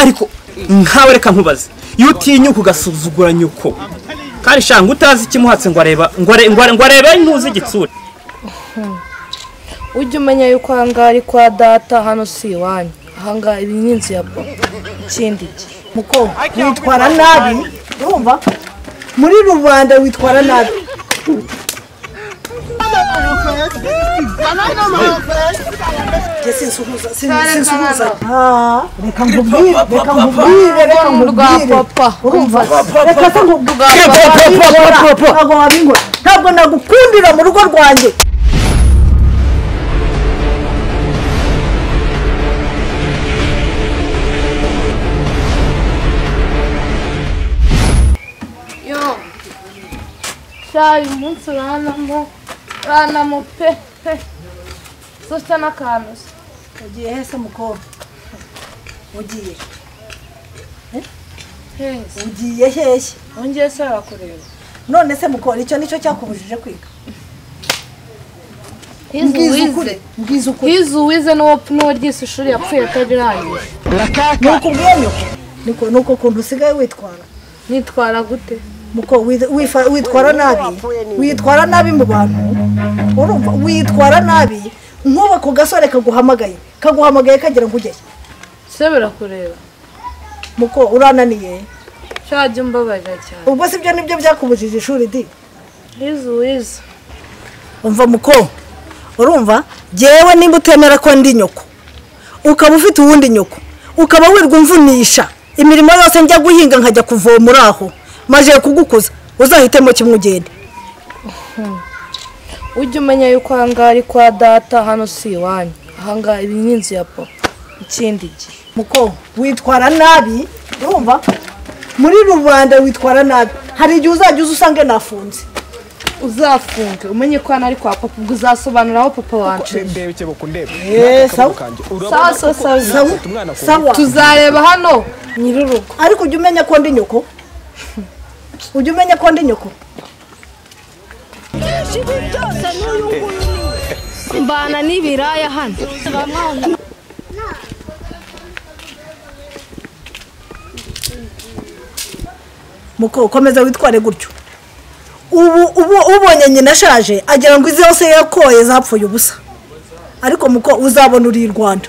ariko nkawe reka nkubaze iyo utinyuka ugasuzugura nyuko kandi shanga utazi ikimuhatse ngo areba ngo are- ngo are- ngo arebe ntuzi igitsure ujye umenya yuko ahangaha ari kwa data hano si iwanyu ahangaha ibi ni inzu ya bo ikindi iki mukobwa witwara nabi urumva muri rubanda witwara nabi Njye sinsuhuza sin- sinsuhuza Ah, reka nkubwire reka nkubwire reka rwa nkubwire papa. urumva reka se nkubwire papa, papa, papa. ntabwo wabingora ntabwo nagukundira mu rugo rwanjye yo shayi umunsi uranamo uranamo pe pe zose n'akantu se ugiye hese mukobwa ugiye heza ugiye hehe wongeye se barakureba none se mukora icyo nicyo cyakubujije kwiga hize Mbwiza ukuri uwize mbwiza ukuri hize uwize n'uwo n'uwo ryise ishuri yapfuye atarirangiye nuko ubwiye nyoko niko nuko ukuntu usigaye witwara nitwara gute muko wi- wifa- witwara nabi witwara nabi mu bantu urumva witwara nabi nk'ubu ako gasore kaguhamagaye kaguhamagaye kagira ngo ujye se birakureba muko urananiye shajya umbabarira cyane ubwo sibyo nibyo byakubujije ishuri di hize uwize umva muko urumva jyewe nimba utemera ko ndi nyoko ukaba ufite uwundi nyoko ukaba wirwa umvunisha imirimo yose njya guhinga nkajya kuvoma uri aho maze kugukuza uzahitemo kimwe ugende ujye umenya yuko ahangaha ari kwa data hano si iwanyu ahangaha ibi ni inzu ya bo ikindi iki muko witwara nabi urumva muri rubanda witwara nabi hari igihe uzajya uza usange nafunze uzafunge umenye ko hano ari kwa papa ubwo uzasobanura aho papa wacu ndebe ukeba kundebe Eh, sawa. sawa urabona sawa sawa sawa umwana ku- sawa tuzareba hano nyir'urugo ariko ujya umenya ko ndi nyoko ujya umenya ko ndi nyoko mbana n'ibiraya hano muko ukomeza witware gutyo ubu ubu ubonye nyina ashaje agira ngo izi yose yakoye zapfuye ubusa ariko muko uzabona uri i rwanda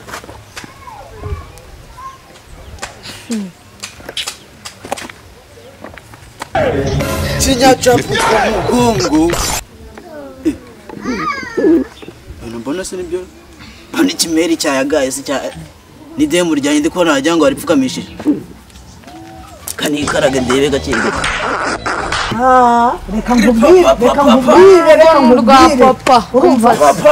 kinyacapfu ku mugongo Eh, ibintu mbona se nibyo mbona ikimeri cyayagaye se cya n'idemu ryanjye ndi kubona wagira ngo waripfukamishije kanikaraga ndebe gake gake Ah, reka nkubwire reka nkubwire reka rwa nkubwire papa urumva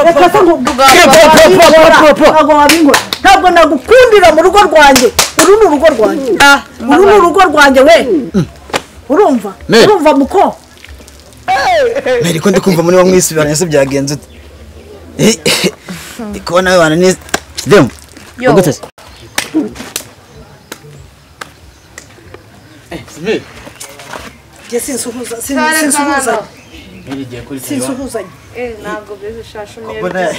reka se nkubwire papa, papa. ntabwo wabingora ntabwo nagukundira mu rugo rwanjye uru ni urugo rwanjye uru ni urugo rwanjye we urumva Ne. urumva muko mbere ko ndi kumva muri wa mwisubiranye se byagenze ute Eh, ndi kubona wibana neza demu Yo. gute se njye sinsuhuza sin- sinsuhuzanye sinsuhuzanye ntabwo bize shasha mbona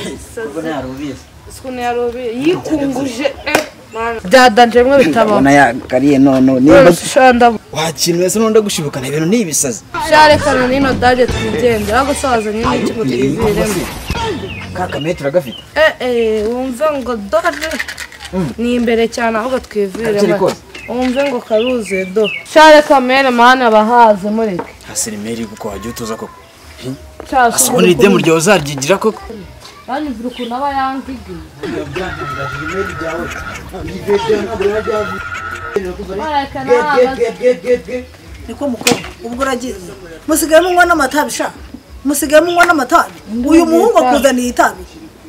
umwe yari ubizi isukuni ya robe yikunguje eh mana byadanje bimwe bitabaho mbona yakariye none rero niba ushanda wakintu wese n'undi gushibukana ibintu ni ibisazi sharekana n'ino dage twigendera ariko sazanye n'iki ngo twiviremo ka kamere turagafite eh eh wumve ngo dore ni imbere cyane ahubwo Kakiri twiviremo kose. wumve ngo karuze do sharekamere mani abahaze mureke haserimeri kuko wagiye utuza koko cyasubira uri idemu ryawe uzaryigira koko banyumvira ukuntu aba yanzigiye barekana ahagaze niko mukobwa ubwo uragiye musigaye munywa n'amatabi sha musigaye munywa n'amatabi uyu muhungu akuzaniye itabi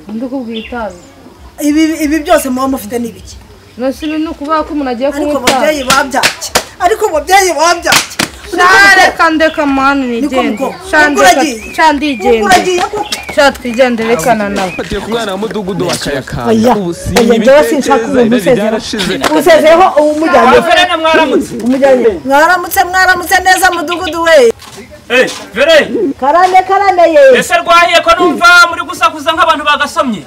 undi ukubwira itabi ibi ibi byose muba mufite n'ibiki nasi ibi ni ukuvuga ko umuntu agiye ariko kunywa itabi babyeyi babyake ariko babyeyi babyake shareka ndeka mani niko nigende mukobwa ubwo shandeka uragiye ubwo shandigende uragiye koko sha twigendere rekana nawe Bafatiye ku mwana wa mudugudu wa Oya, kayakanga ubu si oya, njyewe sinshaka ibitekereza umuntu irari usezera. ryarashize usezeho uwo umujyanye verena mwaramutse umujyanye mwaramutse mwaramutse neza mudugudu we verena karane karane ye ese rwahiye ko numva muri gusakuza nk'abantu bagasomye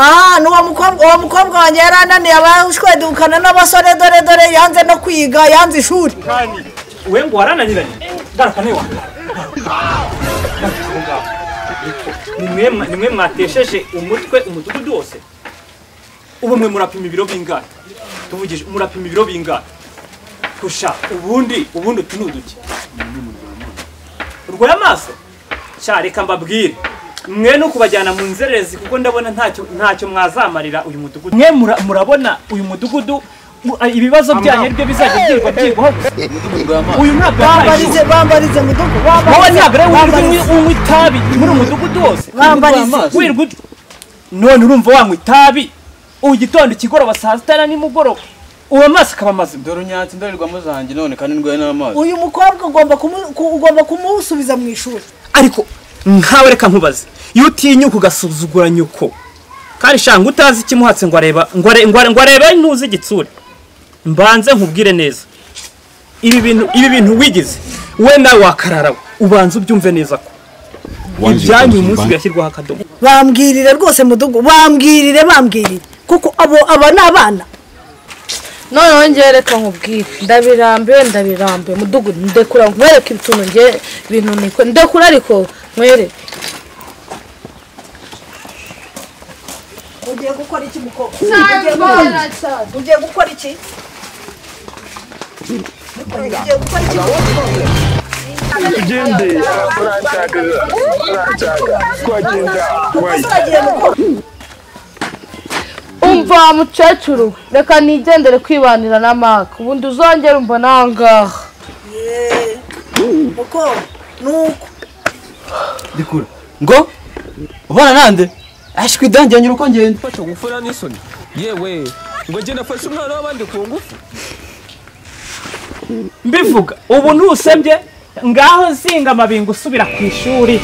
aha ni uwo mukobwa uwo mukobwa wanjye yari ananiye abashwedukana n'abasore dore dore yanze no kwiga yanze ishuri kandi we ngo warananiranye garuka niwe wanjye nimwe nimwe mwatesheje umutwe umudugudu wose ubu mwe murapima ibiro bingahe tuvugije murapima ibiro bingahe kusha ubundi ubundi utu ni uduki urwaye amaso cya reka mbabwire mwe ni ukubajyana mu nzererezi kuko ndabona ntacyo ntacyo mwazamarira uyu mudugudu mwe mura- murabona uyu mudugudu mu- ibibazo byanyu aribyo bizajya byirwa byigwaho gusa uyu mwaka yabaye bambarize bambarize mudugu wowe ntabwo ari wirirwa bambarize unywa itabi muri umudugudu wose bambarize wirirwa ut- none urumva wanywa itabi ubu gitondo ikigoroba saa sita na nimugoroba uwo amaso akaba mazima dore unyatsi indorerwamo zanjye none kandi ndwaye n'amazi uyu mukobwa ugomba kumu- ku- ugomba kumusubiza mu ishuri ariko nkawe reka nkubaze iyo utinyuka ugasuzugura nyuko kandi shanga utazi ikimuhatse ngo areba ngo are- ngo are- ngo arebe ntuzi igitsure mbanze nkubwire neza ibi bintu ibi bintu wigize we nawe wakararawe ubanza ubyumve neza ko ibyanyu uyu munsi birashyirwaho akadomo bambwirire rwose mudugu bambwirire bambwirire kuko abo aba ni abana noneho njyewe reka nkubwire ndabirambiwe ndabirambiwe mudugudu ndekura nkwereke utuntu nge ibintu niko ndekura ariko nkwereke ugiye gukora iki mukobwa ugiye gukora iki ugiye gukora iki ugiye gukora iki ugende uranshaka uranshaka twagenda wayi ugiye gukora umva mukecuru reka nigendere kwibanira n'amaka ubundi uzongere umva nangaha uko nuko ndikura ngo ubana nande ashwi dange nyura uko ngenda fasha gufura n'isoni yewe ngo jye nafashe umwana w'abandi ku ngufu mbivuga ubu ntusembye ngaho zinga amabingo usubira ku ishuri